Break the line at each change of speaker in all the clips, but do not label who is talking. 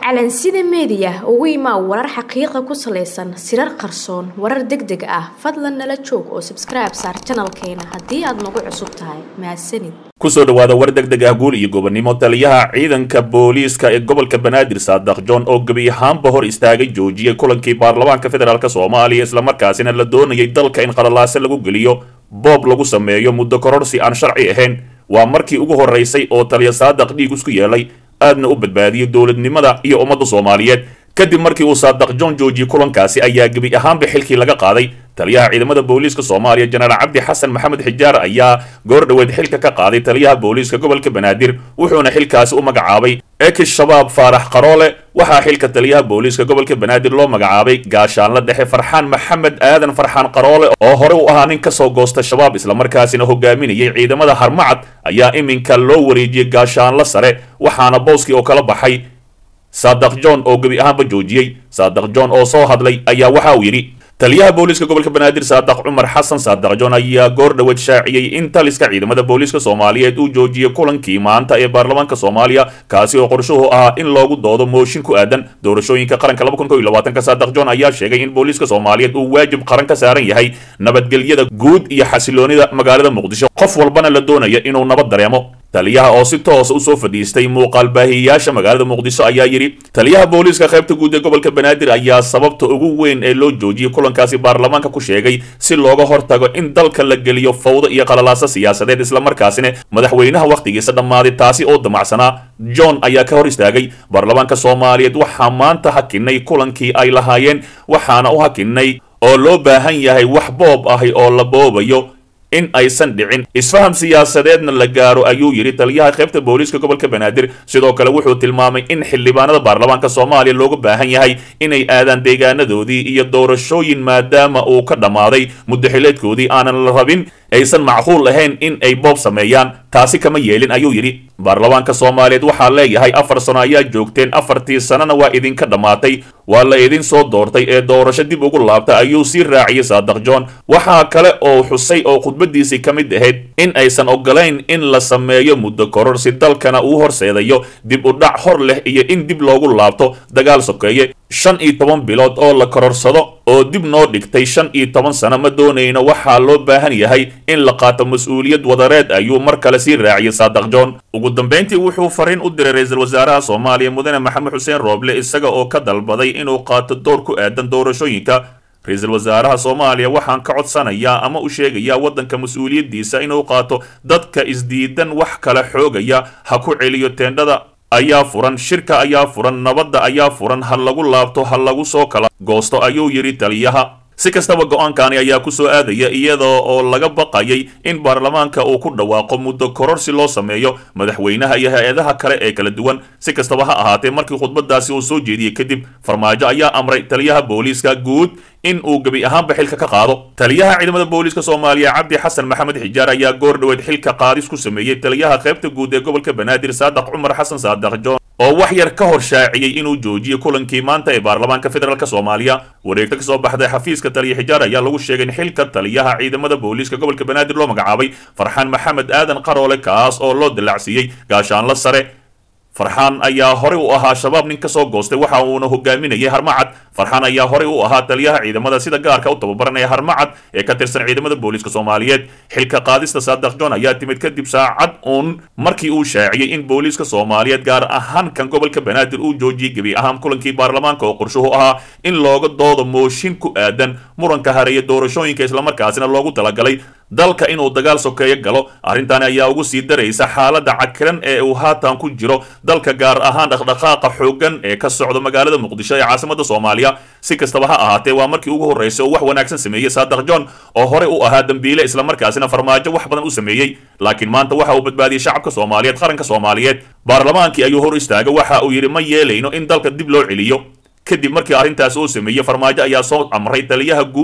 calansida meediya ugu imaa warar xaqiiqa ku salaysan sirar qarsoon warar deg deg ah fadlan nala joog oo sabskribe saar janalkeena haddii aad nagu cusub tahay mahadsanid
kusoo dhawaada war deg deg ah guul iyo gobonnimo taliyaha ciidanka booliiska ee gobolka banaadir saadax john oo gebi ahaanba hor istaagay joojiyey kulankii baarlamaanka federaalk soomaaliya islamarkaasina la doonayay dalka in qalalaase lagu geliyo boob lagu sameeyo muddo kororsi aan sharci ahayn waa markii ugu horeysay oo taliya saadaq dhiig isku yeelay aadna u badbaadiyey dowladnimada iyo ummadda soomaaliyeed kadib markii uu saadaq john joojiyey kulankaasi ayaa gebi ahaanba xilkii laga qaaday taliyaha ciidamada booliiska soomaaliya jenaraal cabdi xasan maxamed xijaar ayaa goor dhoweed xilka ka qaaday taliyaha booliiska gobolka banaadir wuxuuna xilkaasi u magacaabay ekis shabaab faarax qaroole waxaa xilka taliyaha booliiska gobolka banaadir loo magacaabay gaashaanla dhexe farxaan maxamed aadan farxaan qaroole oo hore u ahaa nin kasoo goosta shabaab islamarkaasina hogaaminayay ciidamada harmacad ayaa iminka loo wareejiyey gaashaanla sare waxaana booskii oo kala baxay saadaq john oo gebi ahaanba joojiyey saadaq john oo soo hadlay ayaa waxa uu yidhi taliyaha booliiska gobolka banaadir saadaq cumar xasan saadaq john ayaa goor dhoweed shaaciyey in taliska ciidamada booliiska soomaaliyeed uu joojiyey kulankii maanta ee baarlamaanka soomaaliya kaasi oo qorshuhu ahaa in loogu doodo mooshin ku aadan doorashooyinka qaranka ka saadaq john ayaa sheegay in booliiska soomaaliyeed uu waajib qaran ka saaran yahay nabadgelyada guud iyo xasiloonida magaalada muqdisho qof walbana la doonaya inuu nabad dareemo taliyaha oo si toosa usoo fadhiistay muuqaal baahiyayaasha magaalada muqdisho ayaa yidhi taliyaha booliiska qaybta guud ee gobolka banaadir ayaa sababta ugu weyn ee loo joojiyey kulankaasi baarlamaanka ku sheegay si looga hortago in dalka la geliyo fawdo iyo qalalaasa siyaasadeed islamarkaasina madaxweynaha wakhtigiisa dhammaaday taasi oo damacsanaa john ayaa ka hor istaagay baarlamaanka soomaaliyeed waxaa maanta hakinay kulankii ay lahaayeen waxaana u hakinay oo loo baahan yahay wax boob ahi oo la boobayo in aysan dhicin isfaham siyaasadeedna la gaaro ayuu yidhi taliyaha qaybta booliiska gobolka banaadir sidoo kale wuxuu tilmaamay in xildhibaanada baarlamaanka soomaaliya looga baahan yahay inay aadaan deegaanadoodii iyo doorashooyin maadaama uu ka dhammaaday muddaxileedkoodii aanan la rabin aysan macquul ahayn in ay boob sameeyaan taasi kama yeelin ayuu yidhi baarlamaanka soomaaliyeed waxaa leeyahay afar sano ayaa joogteen afartii sanana waa idinka dhammaatay waa la idin soo doortay ee doorasho dib ugu laabta ayuu sii raaciyey saadaq john waxaa kale oo xusay oo khudbadiisii ka mid ahayd in aysan ogolayn in la sameeyo muddo koror si dalkana uu horseedayo dib u dhac hor leh iyo in dib loogu laabto dagaal sokeeye shan iyo toban bilood oo la kororsado oo dib noo dhigtay shan iyo toban sano ma doonayno waxaa loo baahan yahay in la qaato mas-uuliyad wadareed ayuu mar kale sii raaciyey saadaq john ugu dambayntii wuxuu fariin u diray ra-iisul wasaaraha soomaaliya mudane maxamed xuseen rooble isaga oo ka dalbaday inuu qaato door ku aadan doorashooyinka ra-iisul wasaaraha soomaaliya waxaan ka codsanayaa ama u sheegayaa waddanka mas-uuliyaddiisa inuu qaato dadka isdiidan wax kala xoogaya ha ku celiyo teendhada ayaa furan shirka ayaa furan nabadda ayaa furan ha lagu laabto ha lagu soo kala goosto ayuu yidhi taliyaha si kastaba go-aankani ayaa ku soo aadaya iyadoo oo laga baqayay in baarlamaanka uu ku dhawaaqo muddo koror si loo sameeyo madaxweynaha iyo hay-adaha kale ee kala duwan si kastaba ha ahaatee markii khudbadaasi uu soo jeediyey kadib farmaajo ayaa amray taliyaha booliiska guud in uu gebi ahaanba xilka ka qaado taliyaha ciidamada booliiska soomaaliya cabdi xasan maxamed xijaar ayaa goor dhoweed xilka qaadis ku sameeyey taliyaha qaybta guud ee gobolka banaadir saadaq cumar xasan saadaq john oo wax yar ka hor shaaciyey inuu joojiyey kulankii maanta ee baarlamaanka federaalk soomaaliya wareegto ka soo baxday xafiiska taliya xijaar ayaa lagu sheegay in xilka taliyaha ciidamada booliiska gobolka banaadir loo magacaabay farxaan maxamed aadan qaroole kaas oo loo dallacsiiyey gaashaanla sare farxaan ayaa horey u ahaa shabaab nin ka soo goostay waxa uuna hogaaminayay harmacad farxaan ayaa horey u ahaa taliyaha ciidamada sida gaarka u tababaranaya harmacad ee ka tirsan ciidamada booliiska soomaaliyeed xilka qaadista saadaq john ayaa timid kadib saacad uun markii uu shaaciyey in booliiska soomaaliyeed gaar ahaan kan gobolka banaadir uu joojiyey gebi ahaan kulankii baarlamaanka oo qorshuhu ahaa in looga doodo mooshin ku aadan muranka hareeya doorashooyinka islamarkaasina loogu talagalay dalka inuu dagaal sokeeyo galo arrintaani ayaa ugu sii daraysa xaaladda cakiran ee uu haatan ku jiro dalka gaar ahaan dhaqdhaqaaqa xooggan ee ka socda magaalada muqdisho ee caasimada soomaaliya si kastaba ha ahaatee waa markii ugu horreysay oo wax wanaagsan sameeyey saadaq john oo horey u ahaa dembiile islamarkaasina farmaajo wax badan u sameeyey laakiin maanta waxa uu badbaadiyey shacabka soomaaliyeed qaranka soomaaliyeed baarlamaankii ayuu hor istaagay waxa uu yidhi ma yeelayno in dalka dib loo celiyo kadib markii arrintaas uu sameeyey farmaajo ayaa soo amray taliyaha guud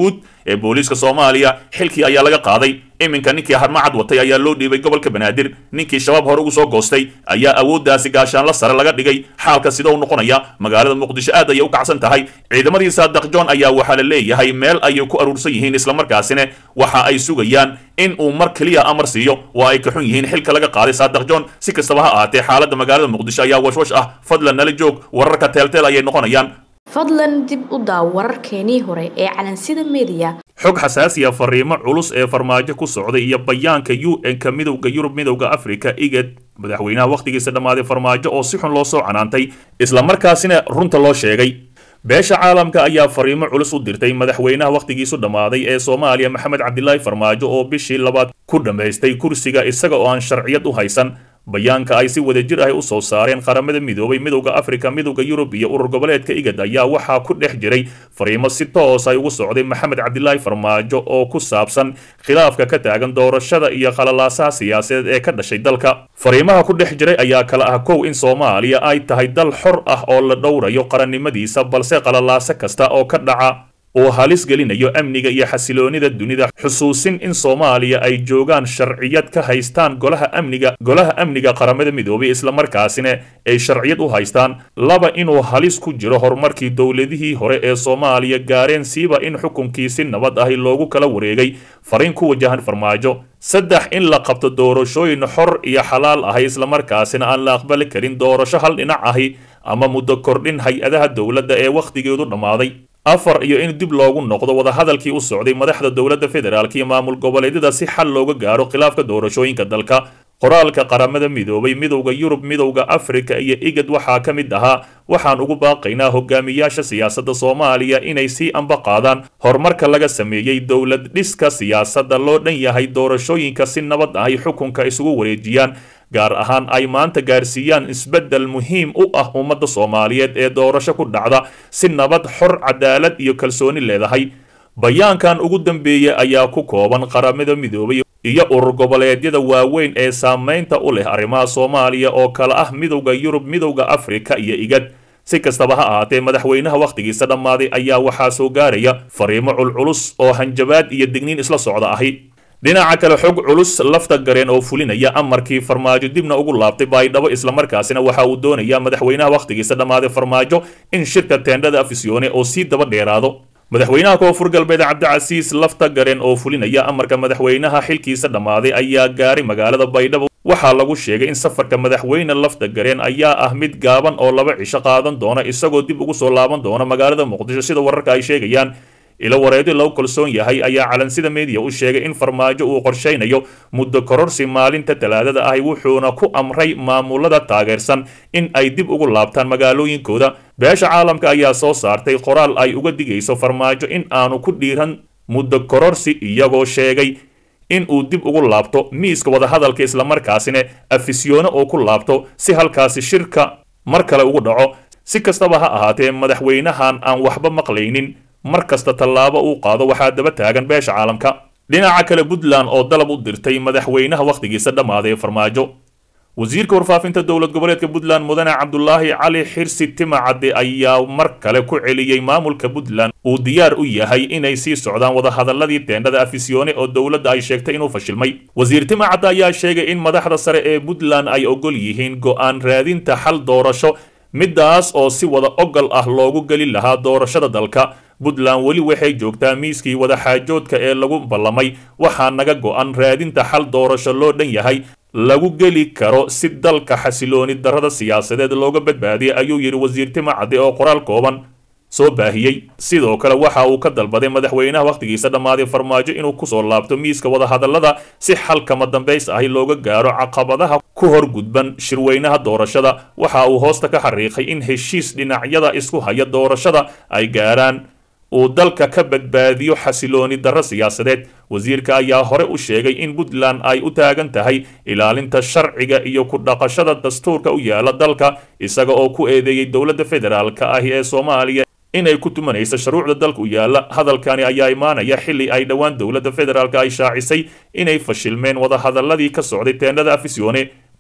ee booliiska soomaaliya xilkii ayaa laga qaaday iminka ninkii harmacad watay ayaa loo dhiibay gobolka banaadir ninkii shabaab hore ugu soo goostay ayaa awooddaasi gaashaanla sare laga dhigay xaalka sida u noqonaya magaalada muqdisho aad ayay u kacsan tahay ciidamadii saadaq john ayaa waxaa la leeyahay meel ayay ku aruursan yihiin islamarkaasina waxa ay sugayaan in uu mar keliya amar siiyo waa ay ka xun yihiin xilka laga qaaday saadaq john si kastaba ha ahaatee xaaladda magaalada muqdisho ayaa washwash ah fadlan nala joog wararka teelteel ayay noqonayaan
fadlan dib u daaw wararkeenii hore ee calansida mediya
xog xasaasiya fariimo culus ee farmaajo ku socday iyo bayaanka u n-ka midowda yurub midowda africa igad madaxweynaha wakhtigiisa dhammaaday farmaajo oo si xun loo soo canaantay islamarkaasina runta loo sheegay beesha caalamka ayaa fariimo culus u dirtay madaxweynaha wakhtigiisu dhammaaday ee soomaaliya maxamed cabdilaahi farmaajo oo bishii labaad ku dhammaystay kursiga isaga oo aan sharciyad u haysan bayaanka ay si wadajir ah u soo saareen qaramada midoobay midowda afrika midowda yurub iyo urur goboleedka igad ayaa waxaa ku dhex jiray fariimo si toos ay ugu socday maxamed cabdilaahi farmaajo oo ku saabsan khilaafka ka taagan doorashada iyo khalalaasaha siyaasadeed ee ka dhashay dalka fariimaha ku dhex jiray ayaa kala ah kow in soomaaliya ay tahay dal xor ah oo la dhowrayo qarannimadiisa balse khalalaaso kasta oo ka dhaca uu halis gelinayo amniga iyo xasiloonida dunida xusuusin in soomaaliya ay joogaan sharciyad ka haystaan golaha amniga golaha amniga qaramada midoobay islamarkaasina ay sharciyad u haystaan laba inuu halis ku jiro horumarkii dowladihii hore ee soomaaliya gaareen siiba in xukunkii si nabad ahi loogu kala wareegay fariin ku wajahan farmaajo saddex in la qabto doorashooyin xor iyo xalaal ahi islamarkaasina aan la aqbali karin doorasho hal dhinac ahi ama muddo kordhin hay-adaha dowladda ee wakhtigeedu dhammaaday afar iyo in dib loogu noqdo wadahadalkii u socday madaxda dowladda federaalk iyo maamul goboleedyada si xal looga gaaro khilaafka doorashooyinka dalka qoraalka qaramada midoobay midowda yurub midowda afrika iyo igad waxaa ka mid ahaa waxaan ugu baaqaynaa hogaamiyaasha siyaasadda soomaaliya inay sii amba qaadaan horumarka laga sameeyey dowlad dhiska siyaasadda loo dhan yahay doorashooyinka si nabad ahy xukunka isugu wareejiyaan gaar ahaan ay maanta gaarsiiyaan isbeddel muhiim u ah ummadda soomaaliyeed ee doorasho ku dhacda si nabad xor cadaalad iyo kalsooni leedahay bayaankan ugu dambeeyey ayaa ku kooban qaramada midoobay iyo urur goboleedyada waaweyn ee saamaynta u leh arrimaha soomaaliya oo kale ah midowda yurub midowda afrika iyo igad si kastaba ha ahaatee madaxweynaha wakhtigiisa dhammaaday ayaa waxaa soo gaaraya fariimo culculus oo hanjabaad iyo digniin isla socda ahi dhinaca kale xog culus lafta gareen oo fulinaya amarkii farmaajo dibna ugu laabtay baydhabo islamarkaasina waxa uu doonayaa madaxweynaha wakhtigiisa dhammaaday farmaajo in shirka teendhada afisyoone oo sii daba dheeraado madaxweynaha koonfur galbeed cabdicasiis lafta gareen oo fulinaya amarka madaxweynaha xilkiisa dhammaaday ayaa gaaray magaalada baydhabo waxaa lagu sheegay in safarka madaxweyne lafta gareen ayaa ah mid gaaban oo laba cisho qaadan doona isagoo dib ugu soo laaban doona magaalada muqdisho sida wararka ay sheegayaan ilo wareedyo lagu kalsoon yahay ayaa calansida mediya u sheegay in farmaajo uu qorshaynayo muddo kororsi maalinta talaadada ahi wuxuuna ku amray maamulada taageersan in ay dib ugu laabtaan magaalooyinkooda beesha caalamka ayaa soo saartay qoraal ay uga digayso farmaajo in aanu ku dhiiran muddo kororsi iyagoo sheegay in uu dib ugu laabto miiska wadahadalka islamarkaasina afisyoone oo ku laabto si halkaasi shirka mar kale ugu dhaco si kastaba ha ahaatee madaxweynahan aan waxba maqlaynin mar kasta tallaabo uu qaado waxaa daba taagan beesha caalamka dhinaca kale puntland oo dalab u dirtay madaxweynaha wakhtigiisa dhammaaday farmaajo wasiirka warfaafinta dowlad goboleedka puntland mudane cabdulaahi cali xirsi timacadde ayaa mar kale ku celiyey maamulka puntland uu diyaar u yahay inay sii socdaan wadahadaladii teendhada afisyoone oo dowladda ay sheegtay inuu fashilmay wasiir timacadde ayaa sheegay in madaxda sare ee puntland ay ogol yihiin go'aan raadinta xal doorasho midaas oo si wada ogol ah loogu geli lahaa doorashada dalka puntland weli waxay joogtaa miiskii wadaxaajoodka ee lagu ballamay waxaa naga go'an raadinta xal doorasho loo dhan yahay lagu geli karo si dalka xasilooni darrada siyaasadeed looga badbaadiyay ayuu yidhi wasiir timacadde oo qoraal kooban soo baahiyey sidoo kale waxa uu ka dalbaday madaxweynaha wakhtigiisa dhammaaday farmaajo inuu kusoo laabto miiska wadahadallada si xal kama dambays ahi looga gaaro caqabadaha ku hor gudban shirweynaha doorashada waxa uu hoosta ka xariiqay in heshiis dhinacyada isku haya doorashada ay gaaraan uu dalka ka badbaadiyo xasilooni darro siyaasadeed wasiirka ayaa hore u sheegay in puntland ay u taagan tahay ilaalinta sharciga iyo ku dhaqashada dastuurka u yaala dalka isaga oo ku eedeeyey dowladda federaalka ahi ee soomaaliya inay ku tumanaysa shuruucda dalka u yaala hadalkani ayaa imaanaya xilli ay dhowaan dowladda federaalka ay shaacisay inay fashilmeen wadahadaladii ka socday teendhada afisyoone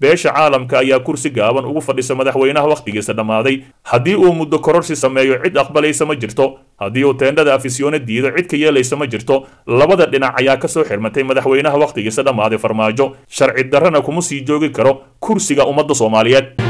beesha caalamka ayaa kursi gaaban ugu fadhisa madaxweynaha wakhtigiisa dhammaaday haddii uu muddo kororsi sameeyo cid aqbalaysa ma jirto haddii uu teendhada afisyoone diido cid ka yeelaysa ma jirto labada dhinac ayaa ka soo xirmatay madaxweynaha wakhtigiisa dhammaaday farmaajo sharci darrana kuma sii joogi karo kursiga ummadda soomaaliyeed